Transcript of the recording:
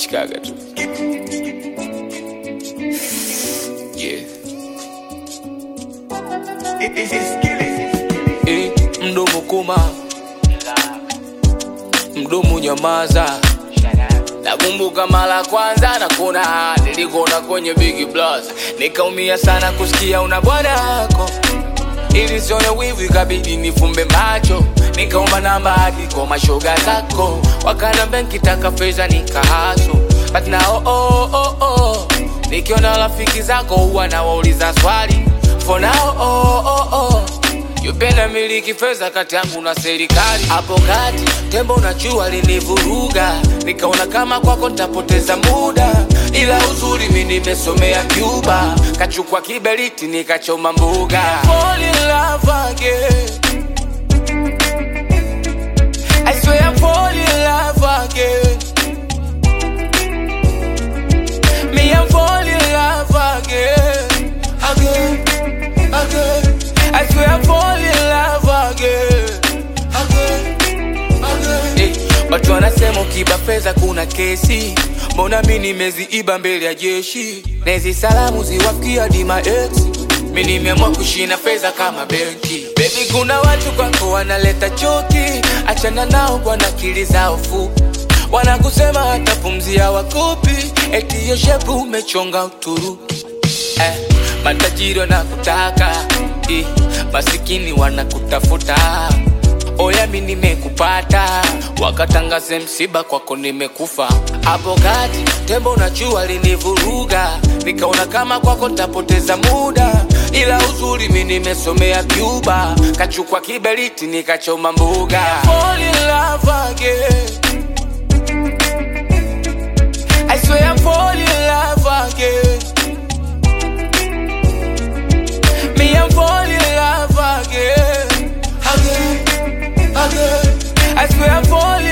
nachikaga tu yeah. Eh, mdomo kuma mdomo nyamaza nakumbuka mara kwanza nakuna nilikona kwenye big plus nikaumia sana kusikia una bwana yako ili sione wivu ikabidi nifumbe macho nikaomba namba hadi kwa mashoga zako wakanambia nkitaka fedha nikahaso but now oh, oh, oh. nikiona rafiki zako huwa nawauliza swali for now oh, oh, oh. Yupenda miliki fedha kati yangu na serikali. Hapo kati tembo na jua linivuruga, nikaona kama kwako nitapoteza muda, ila uzuri mi nimesomea Cuba, kachukua kiberiti nikachoma mbuga. Fall in love again. I swear I'm fall in love again. Me I'm fall in love again, again, again. I swear I'm fall in love again, again, again. Hey, watu wanasema ukiba fedha kuna kesi, mbona mi nimeziiba mbele ya jeshi, na hizi salamu ziwafikia hadi ma ex. Mi nimeamua kushina fedha kama benki. Baby, kuna watu kwako wanaleta choki, achana nao kwa nakili zao fupi wanakusema hata pumzi hawakupi, eti hiyo shepu umechonga Uturuki eh, matajiri wanakutaka eh, masikini wanakutafuta oya mi nimekupata wakatangaze msiba kwako nimekufa hapo kati tembo na jua linivuruga nikaona kama kwako ntapoteza muda ila uzuri mi nimesomea Cuba kachukua kiberiti nikachoma mbuga Fall in love again. I swear I'm falling in love again. Me, I'm falling in love again. Again, again. I swear I'm falling